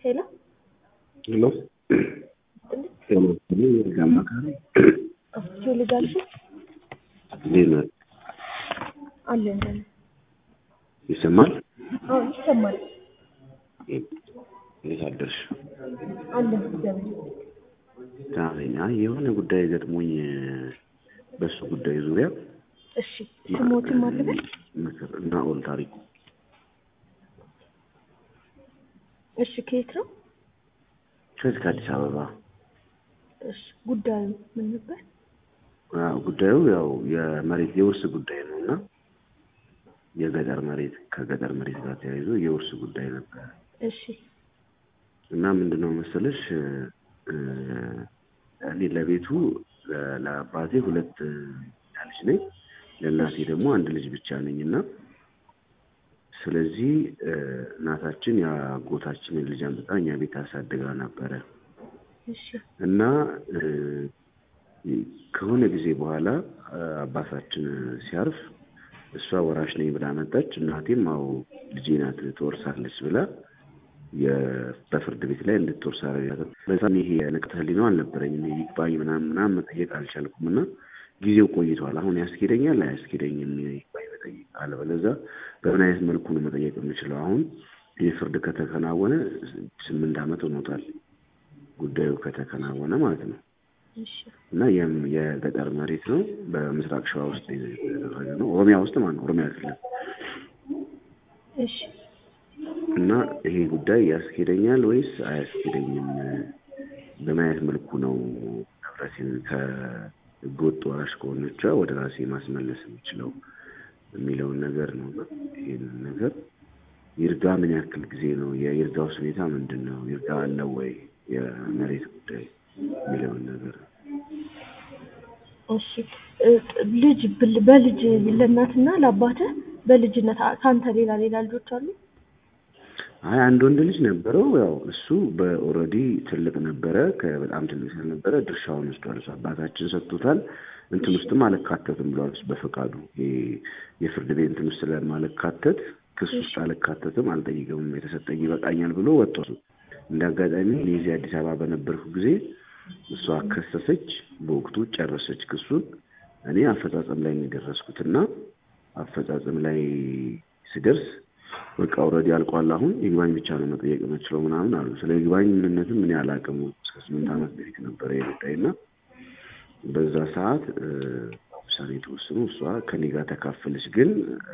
ሄሎ ሄሎ ሄሎ እኔ የህግ አማካሪ አስቸው ልጅ አልሽ እንዴት ነህ? አለ እንደ ይሰማል? አዎ ይሰማል እንዴት አደርሽ? አለ እግዚአብሔር ደህና ነኝ። አይ የሆነ ጉዳይ ገጥሞኝ በሱ ጉዳይ ዙሪያ እሺ ስሞትም አለበት ምክር ናኦል ታሪኩ እሺ ከየት ነው ከዚህ ከአዲስ አበባ እሺ ጉዳዩ ምን ነበር አዎ፣ ጉዳዩ ያው የመሬት የውርስ ጉዳይ ነው እና የገጠር መሬት ከገጠር መሬት ጋር ተያይዞ የውርስ ጉዳይ ነበር እሺ እና ምንድነው መሰለሽ እ እኔ ለቤቱ ለ- ለአባቴ ሁለት ልጅ ነኝ ለእናቴ ደግሞ አንድ ልጅ ብቻ ነኝ እና ስለዚህ እ እናታችን የአጎታችንን ልጅ አምጥታ እኛ ቤት አሳድጋ ነበረ እሺ እና እ ከሆነ ጊዜ በኋላ እ አባታችን ሲያርፍ እሷ ወራሽ ነኝ ብላ መጣች። እናቴም አው ልጄ ናት ትወርሳለች ብላ የ- በፍርድ ቤት ላይ እንድትወርስ አደረጋት። በዛም ይሄ ንቅተ ህሊናው አልነበረኝም ይግባኝ ምናምን ምናምን መጠየቅ አልቻልኩም እና ጊዜው ቆይቷል። አሁን ያስኬደኛል አያስኬደኝም ይግባኝ መጠየቅ አለበለዚያ በምን አይነት መልኩ ነው መጠየቅ የምችለው? አሁን ይህ ፍርድ ከተከናወነ ስምንት ዓመት ሆኖታል ጉዳዩ ከተከናወነ ማለት ነው። እሺ እና የም የገጠር መሬት ነው። በምስራቅ ሸዋ ውስጥ የተደረገ ነው። ኦሮሚያ ውስጥ ማለት ነው። ኦሮሚያ ክልል እሺ እና ይሄ ጉዳይ ያስኬደኛል ወይስ አያስኬደኝም? በምን አይነት መልኩ ነው ንብረቴን ከህገወጥ ወራሽ ከሆነቿ ወደ ራሴ ማስመለስ የምችለው የሚለውን ነገር ነው። እና ይህንን ነገር ይርጋ ምን ያክል ጊዜ ነው? የይርጋውስ ሁኔታ ምንድን ነው? ይርጋ አለው ወይ? የመሬት ጉዳይ የሚለውን ነገር እሺ እ ልጅ ብል- በልጅ ለእናትና ለአባትህ በልጅነት አ- ከአንተ ሌላ ሌላ ልጆች አሉ? አይ አንድ ወንድ ልጅ ነበረው። ያው እሱ በኦልሬዲ ትልቅ ነበረ። ከበጣም ትልቅ ስለነበረ ድርሻውን ወስዷል። እሱ አባታችን ሰጥቶታል። እንትን ውስጥም አልካተትም ብሏል እሱ በፈቃዱ። ይሄ የፍርድ ቤት እንትን ውስጥ ስለማልካተት ክስ ውስጥ አልካተትም፣ አልጠይቅም፣ የተሰጠኝ ይበቃኛል ብሎ ወጥቶ እንደ አጋጣሚ እኔ እዚህ አዲስ አበባ በነበርኩ ጊዜ እሷ ከሰሰች፣ በወቅቱ ጨረሰች ክሱን። እኔ አፈጻጸም ላይ ነው የደረስኩትና አፈጻጸም ላይ ስደርስ በቃ ኦልሬዲ አልቋል። አሁን ይግባኝ ብቻ ነው መጠየቅ የምችለው ምናምን አሉ። ስለ ይግባኝ ምንነትም እኔ አላውቅም። እስከ ስምንት ዓመት በፊት ነበረ የጉዳይ እና በዛ ሰዓት እ ውሳኔ ተወስኖ እሷ ከኔ ጋር ተካፈለች። ግን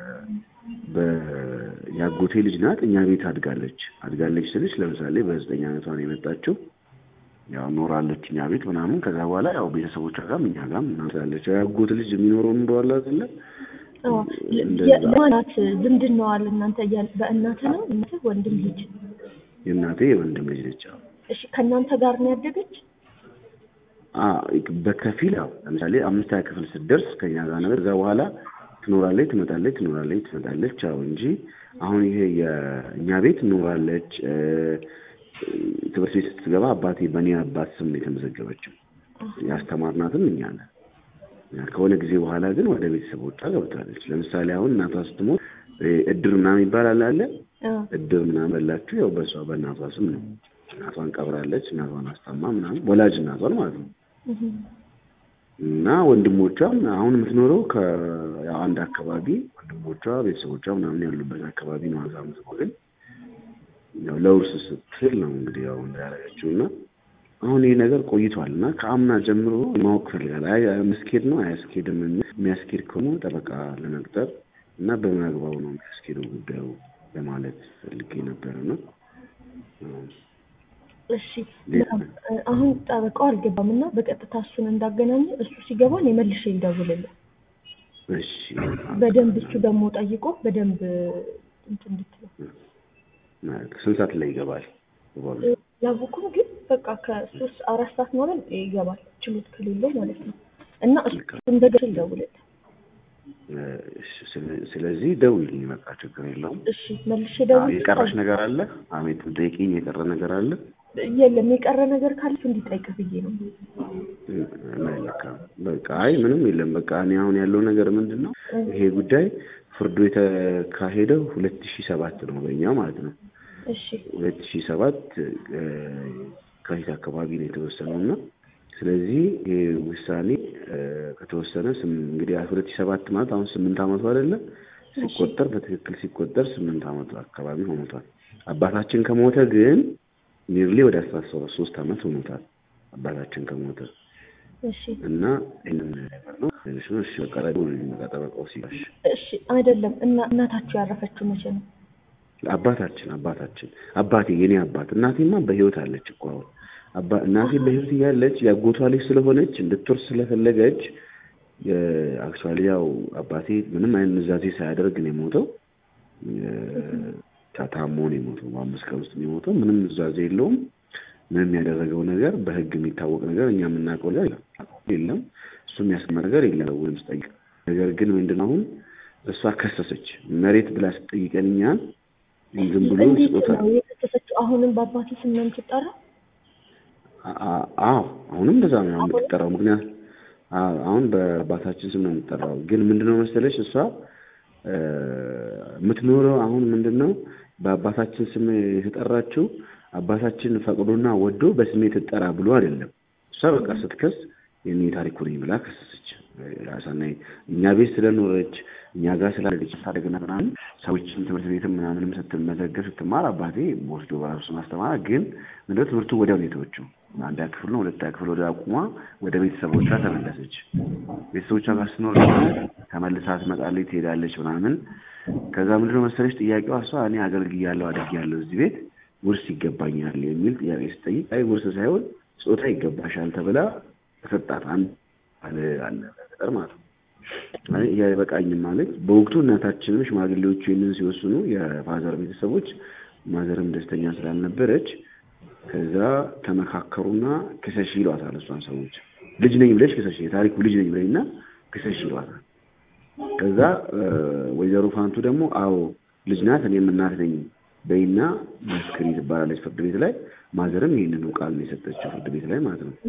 የአጎቴ ልጅ ናት። እኛ ቤት አድጋለች። አድጋለች ስልሽ ለምሳሌ በዘጠኝ ዓመቷ ነው የመጣችው። ያው ኖራለች እኛ ቤት ምናምን። ከዛ በኋላ ያው ቤተሰቦቿ ጋርም እኛ ጋርም ምናምን ስላለች የአጎት ልጅ የሚኖረው ኑሮ አለ አይደለ? አዎ እንደዛ። የማናት ዝምድናዋ አለ እናንተ እያል- በእናትህ ነው እናትህ ወንድም ልጅ የእናቴ የወንድም ልጅ ነች። ያው እሺ ከእናንተ ጋር ነው ያደገች አ- በከፊል ያው ለምሳሌ አምስተኛ ክፍል ስትደርስ ከኛ ጋር ነበር። ከዛ በኋላ ትኖራለች፣ ትመጣለች፣ ትኖራለች፣ ትመጣለች። ያው እንጂ አሁን ይሄ የእኛ ቤት ኖራለች። እ፣ ትምህርት ቤት ስትገባ አባቴ በእኔ አባት ስም ነው የተመዘገበችው። ያስተማርናትም እኛ ነን። ከሆነ ጊዜ በኋላ ግን ወደ ቤተሰቦቿ ገብታለች። ለምሳሌ አሁን እናቷ ስትሞት እ፣ እድር ምናምን ይባላል አለ አዎ እድር ምናምን በላችሁ ያው በሷ በእናቷ ስም ነው። እናቷን ቀብራለች። እናቷን አስታማ ምናምን ወላጅ እናቷን ማለት ነው። እህ እና ወንድሞቿም አሁን የምትኖረው ከያው አንድ አካባቢ ወንድሞቿ ቤተሰቦቿ ምናምን ያሉበት አካባቢ ነው። አዛ ምትኖር ግን ያው ለውርስ ስትል ነው እንግዲህ ያው እንዳያረገችው እና አሁን ይህ ነገር ቆይቷል እና ከአምና ጀምሮ ማወቅ ፈልጋል። አይ መስኬድ ነው አያስኬድም የሚል የሚያስኬድ ከሆነ ጠበቃ ለመቅጠር እና በምን አግባቡ ነው የሚያስኬደው ጉዳዩ ለማለት ፈልጌ ነበረ ነው። እሺ በጣም እ፣ አሁን ጠበቃው አልገባም እና በቀጥታ እሱን እንዳገናኘ እሱ ሲገባ እኔ መልሼ ልደውልልህ እሺ በደንብ እሱ ደግሞ ጠይቆ በደንብ እንትን እንድትለው ስንት ሰዓት ላይ ይገባል? ይገባሉ? ያወኩም ግን በቃ ከሶስት አራት ሰዓት ማለት ይገባል ችሎት ከሌለው ማለት ነው እና እሱ እንደገና ልደውልልህ እሺ፣ ስለ- ስለዚህ ደውልልኝ፣ በቃ ችግር የለውም። እሺ መልሼ አዎ፣ ደውል የቀረሽ ነገር አለ? አሜት ጠይቂኝ። የቀረ ነገር አለ? የለም የቀረ ነገር ካለ እሱ እንዲጠይቅህ ብዬ ነው መልካም። በቃ አይ ምንም የለም። በቃ እኔ አሁን ያለው ነገር ምንድን ነው ይሄ ጉዳይ ፍርዱ የተካሄደው ሁለት ሺህ ሰባት ነው በእኛ ማለት ነው። እሺ ሁለት ሺህ ሰባት ከፊት አካባቢ ነው የተወሰነው እና ስለዚህ ይህ ውሳኔ እ፣ ከተወሰነ ስም- እንግዲህ ሁለት ሺህ ሰባት ማለት አሁን ስምንት ዓመቱ አይደለ ሲቆጠር በትክክል ሲቆጠር ስምንት ዓመቱ አካባቢ ሆኖታል። አባታችን ከሞተ ግን ኒርሊ ወደ አስራ ሶስት ዓመት ሆኖታል አባታችን ከሞተ እሺ እና ይህንን ነገር ነው እሺ እሺ በቃ ደግሞ የሚመጣ ጠበቃው ሲባሽ እሺ አይደለም እና እናታችሁ ያረፈችው መቼ ነው? አባታችን አባታችን አባቴ የኔ አባት እናቴማ በህይወት አለች እኮ አሁን አባ እናቴ በህይወት እያለች ያጎቷ ልጅ ስለሆነች እንድትወርስ ስለፈለገች አክቹዋሊ ያው አባቴ ምንም አይነት ኑዛዜ ሳያደርግ ነው የሞተው የ- ታሞ ነው የሞተው በአምስት ቀን ውስጥ ነው የሞተው ምንም ኑዛዜ የለውም ምንም ያደረገው ነገር በህግ የሚታወቅ ነገር እኛ የምናውቀው ነገር የለም እሱ የሚያስማ ነገር የለም ወይም ስጠይቅ ነገር ግን ምንድነው አሁን እሷ ከሰሰች መሬት ብላ ስጠይቀን እኛ ዝም ብሎ እንዴት ስጦታ ነው የከሰሰችው? አሁንም በአባቴ ስም ነው የምትጠራ? አ- አ- አዎ አሁንም እንደዛ ነው አሁን የምትጠራው። ምክንያት አዎ አሁን በአባታችን ስም ነው የምትጠራው። ግን ምንድነው መሰለሽ እሷ እ፣ የምትኖረው አሁን ምንድነው በአባታችን ስም የተጠራችው አባታችን ፈቅዶና ወዶ በስሜ ትጠራ ብሎ አይደለም። እሷ በቃ ስትከስ የኔ ታሪኩ ነኝ ብላ ከሰሰች። ያሳናይ እኛ ቤት ስለኖረች እኛ ጋር ስላለች ታደግና ምናምን ሰዎችን ትምህርት ቤትም ምናምንም ስትመዘገብ ስትማር አባቴ ወስዶ በራሱ ማስተማር ግን ምንድነው ትምህርቱ ወዲያው ነው የተወችው። አንደኛ ክፍል ነው ሁለተኛ ክፍል ወደ አቁማ ወደ ቤተሰቦቿ ተመለሰች። ቤተሰቦቿ ጋር ስትኖር ደግሞ ተመልሳ ትመጣለች፣ ትሄዳለች ምናምን። ከዛ ምንድነው መሰለች ጥያቄዋ እሷ እኔ አገልግያለሁ አድጌያለሁ እዚህ ቤት ውርስ ይገባኛል የሚል ጥያቄ ስጠይቅ አይ ውርስ ሳይሆን ጾታ ይገባሻል ተብላ ተሰጣት። አንድ አለ አለ በገጠር ማለት ነው። አይ ይሄ አይበቃኝም ማለት በወቅቱ እናታችንም ሽማግሌዎቹ ይህንን ሲወስኑ የፋዘር ቤተሰቦች ማዘርም ደስተኛ ስላልነበረች ከዛ ተመካከሩና ክሰሽ ይሏታል። እሷን ሰዎች ልጅ ነኝ ብለሽ ክሰሽ፣ የታሪኩ ልጅ ነኝ ብለኝና ክሰሽ ይሏታል። ከዛ እ፣ ወይዘሮ ፋንቱ ደግሞ አዎ ልጅ ናት እኔም እናት ነኝ በይና መስክሪ ትባላለች ፍርድ ቤት ላይ። ማዘርም ይህንኑ ቃል ነው የሰጠችው ፍርድ ቤት ላይ ማለት ነው።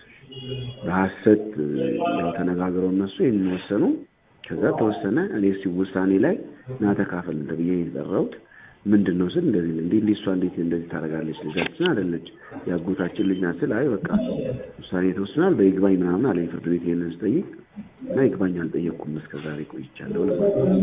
በሀሰት እ፣ ያው ተነጋግረው እነሱ ይህንን ወሰኑ። ከዛ ተወሰነ። እኔ ሲ ውሳኔ ላይ ና ተካፈል ተብዬ የተጠራሁት ምንድን ነው ስል እንደዚህ እንዴ እንዴ እሷ እንዴት እንደዚህ ታደርጋለች? ልጃችን አይደለች የአጎታችን ልጅ ናት ስል አይ በቃ ውሳኔ ተወስኗል በይግባኝ ምናምን አለኝ ፍርድ ቤት ይሄንን ስጠይቅ እና ይግባኝ አልጠየቅኩም እስከ ዛሬ ቆይቻለሁ ለማለት ነው።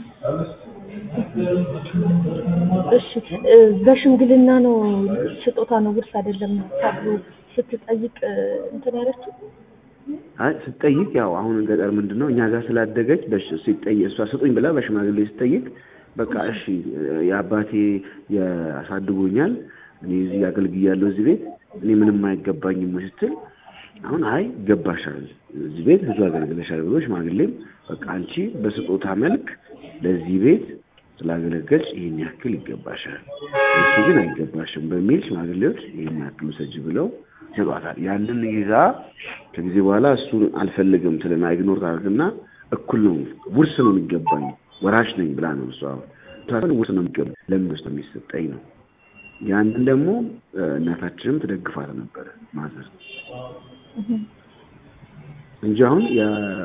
እሺ እ፣ በሽምግልና ነው ስጦታ ነው ውርስ አይደለም ተብሎ ስትጠይቅ እ፣ እንትን ያለችው? አይ ስትጠይቅ ያው አሁን ገጠር ምንድን ነው እኛ ጋር ስላደገች በሽ- ሲጠይቅ እሷ ስጡኝ ብላ በሽማግሌ ስትጠይቅ በቃ እሺ የአባቴ ያሳድጎኛል እኔ እዚህ አገልግያለሁ እዚህ ቤት እኔ ምንም አይገባኝም ወይ ስትል አሁን አይ ይገባሻል እዚህ ቤት ብዙ አገልግለሻል ብሎ ሽማግሌም በቃ አንቺ በስጦታ መልክ ለዚህ ቤት ስላገለገልሽ ይህን ያክል ይገባሻል፣ እሱ ግን አይገባሽም በሚል ሽማግሌዎች ይህን ያክል ውሰጅ ብለው ይሰጧታል። ያንን ይዛ ከጊዜ በኋላ እሱ አልፈልግም ትልና ኢግኖር ታደርግና እኩል ነው ውርስ ነው የሚገባኝ ወራሽ ነኝ ብላ ነው እሷ አሁን ውርስ ነው የሚገባኝ ለምን ውስጥ የሚሰጠኝ ነው። ያንን ደግሞ እ፣ እናታችንም ትደግፋት ነበረ ማዘር እንጂ አሁን